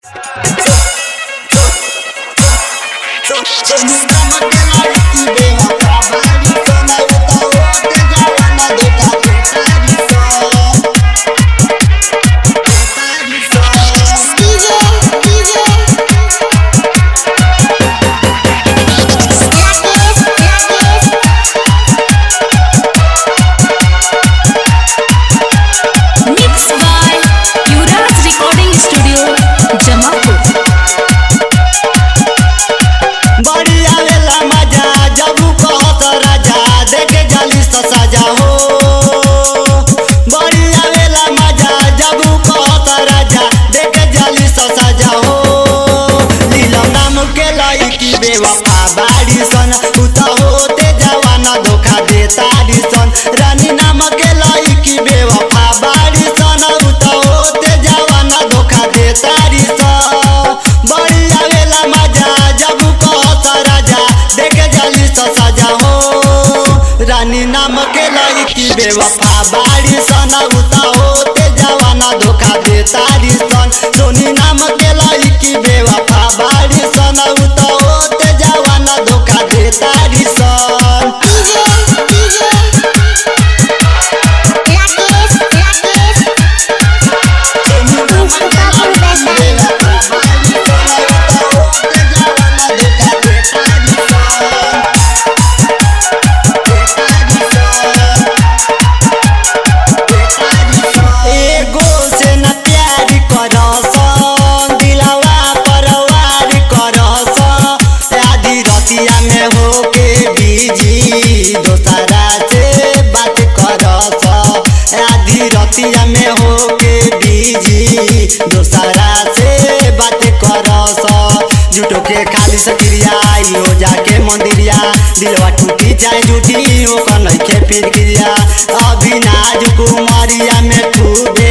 Mixed by Yuvraj Recording Studio, Jamapur. बड़ी आवेला मजा जब कहत राजा देखे जाली तो सजा हो बड़ी आवेला मजा जब कहत राजा देखे जाली तो सजा हो लीलम नाम के लईकी बेवफा बाड़ी सन उता होते जवाना धोखा दे तारी सन रानी नाम के लईकी बेवफा बाड़ी सन उता होते जवाना धोखा दे तारी सन बड़ी आवेला मजा जब कहत राजा देखे जाली तो सजा हो रानी नाम के लड़की बेवफा बाड़ी सन उता होते जवाना धोखा दे तारी सन सोनी नाम के लड़की बेवफा बाड़ी सन उता होते जवाना धोखा दे तारी सन एगो से न प्यार करस दिलवा परवार करस आधी रतिया में होके बिजी दोसरा से बात करस आधी रतिया में होके बिजी दोसरा से बात करस झूठो के खाली सक्रिया हो जाके मंदिरिया दिलवा टूटी जाए झूठी ओकर नइखे फिर क्रिया अभी नाजुक उमरिया में खूबे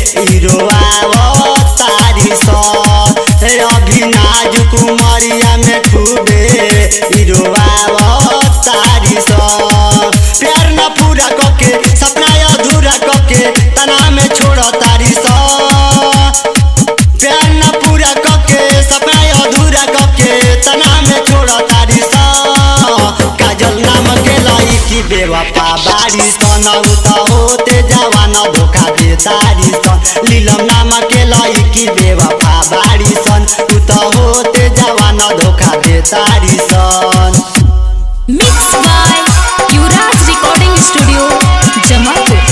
हिरोआ तारी स हे अभी नाजुक उमरिया में खूबे हिरोआ तारी स प्यार न पूरा कके सपना अधूरा कके तना में छोड़ तारी स प्यार न पूरा कके सपना अधूरा कके तना में छोड़ तारी सा काजल नाम के लईकी बेवफा बारी सन उता होते जवान धोखा दे तारी सन लीलम नाम के लईकी बेवफा बारी सन उता होते जवान धोखा दे तारी सन Mixed by Yuvraj Recording Studio, Jamapur.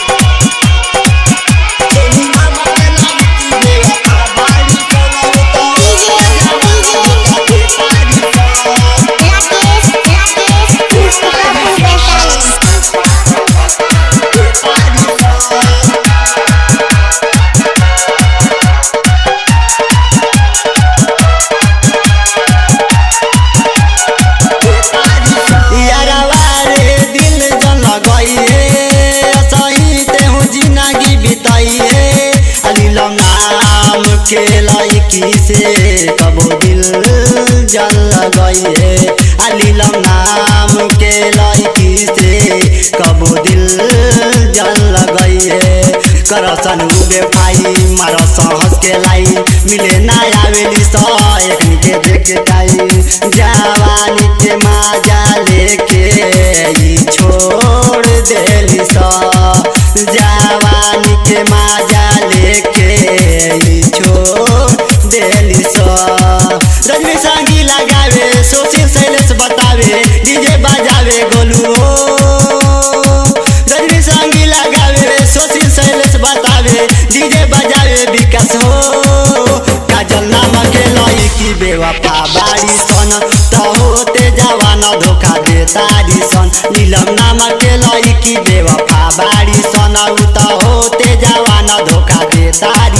यारवा रे दिल जन लगइए सही तेहु जिंदगी बिताइए अलीलम नाम के लड़की से कबो दिल जन लगइए अलीलम नाम के लड़की से कबो दिल जन लगइए करसन उबे पाई मारस हंस के लाई मिले ना आवेली स एकनी के देख टाई जवानी के माजा लेके ई छोड़ देली स जवानी के माजा लेके ई छोड़ देली स रजनी संगी लगावे सोशिल शैलेश बतावे डीजे बजावे गोलू हो रजनी संगी लगावे सोशिल शैलेश बतावे डीजे बजावे विकास हो काजल नाम के लईकी बेवफा बाड़ी सन त होते जवान धोखा दे तारी सन नीलम नाम के लईकी बेवफा बाड़ी सन उ त होते जवान धोखा दे तारी